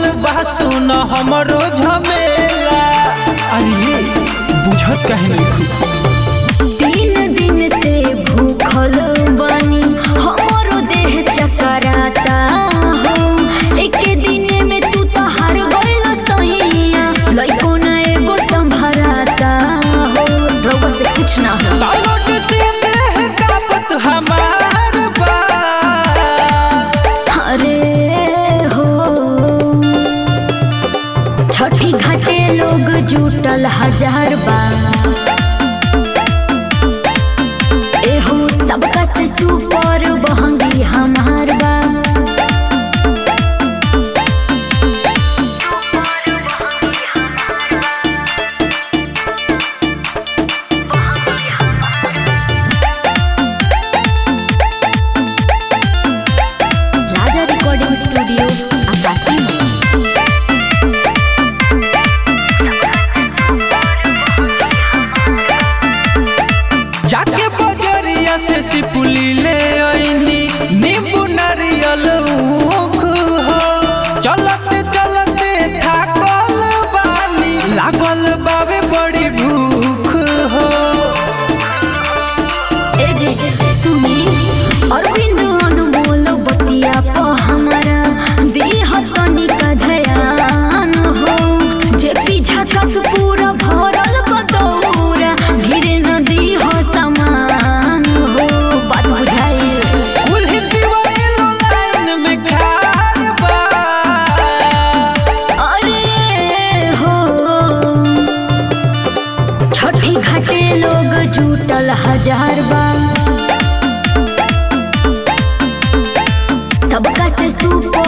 बा सुन हमरो झमेला अरे बुझत काहे नहीं तीन दिन से भूखल बानी हमरो देह चकराता हो एके दिने में तू तो हार गइल सैया लइको ना एगो संभराता हो रउआ से कुछ ना हो तालोट से देह कापत हमार बा अरे हो छठी घाटे लोग जुटल हजार बा एहो सबका से सुपर बहंगी हमार बा राजा रिकॉर्डिंग स्टूडियो आकाशी जाके बजरिया से सिपुली ले आईनी नींबू नारियल ऊख हो चलते चलते थाकल बानी लागल बावे बड़ी भूख हो ए जे सुनी अरविंद अनमोल बतिया प हमारा देह तनिक ध्यान हो जे पीछा कस पूरा भरल बदौरा गिरे नदी हो समान हो बात बुझाई कुल्ही दिवालो लाइन में खार बा अरे हो छठी घाटे लोग जुटल हजार बा सबका से सुपर